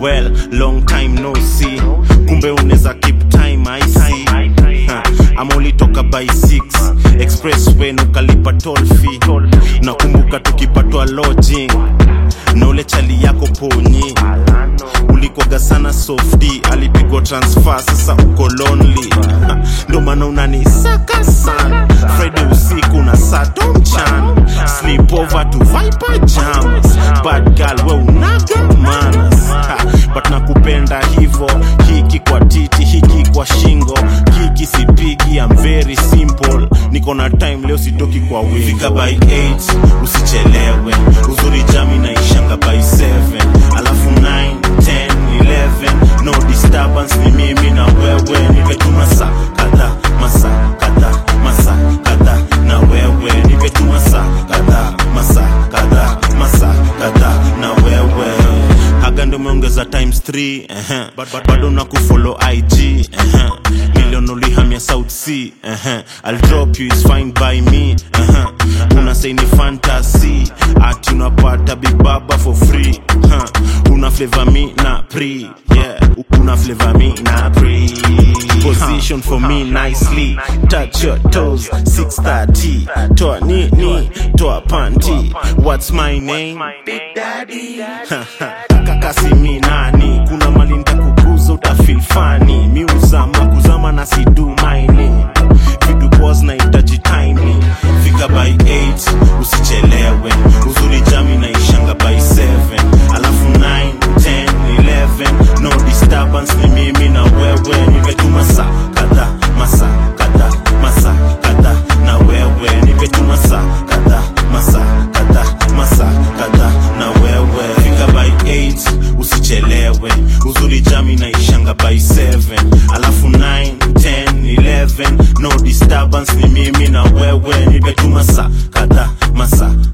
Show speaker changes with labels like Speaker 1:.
Speaker 1: well long time no see kumbe unaweza keep time i see Ha, ama ulitoka by 6 expressway nukalipa toll fee nakumbuka tukipatwa lodging na ule chali yako ponyi ulikwaga sana sofdi alipigwa transfer sasa uko lonely Ha, ndo maana unanisaka sana friday usiku na sato mchana sleep over to viper jams bad girl we unaga manas Ha, but nakupenda hivo hiki kwa titi hiki kwa shingo hiki sipigi I'm very simple niko na time leo sitoki kwa wingi fika by 8 usichelewe uzuri jami naishanga by 7 alafu 9 10 11 no disturbance ni mimi na wewe nimetuma saa kadha masaa kadha masaa kadha na wewe nimetuma saa kadha masaa kadha masaa kadha na wewe haga ndo umeongeza times 3 uh-huh. But- but bado na kufollow ig uh-huh. million ulihamia south sea uh-huh. i'll drop you is fine by me uh-huh. una say ni fantasy ati unapata big baba for free uh. una flavor me na pre yeah una flavor me na pre position for me nicely touch your toes 630 toa nini toa panty what's my name big daddy kakasi mi nani kuna mali ntakukuza utafil fani miuzama kuzama na sidu maini vitu pos na itaji timing fika by 8 usichelewe uzuri jami naishanga by 7 alafu 9 10 11 no disturbance ni mimi na wewe nimetuma saa kadha masaa kadha masaa kadha na wewe nimetuma saa kadha masaa kadha masaa kadha na wewe fika by 8 usichelewe uzuri jami naishanga by 7 alafu 9 10 11 no disturbance ni mimi na wewe nimetuma saa kadha masaa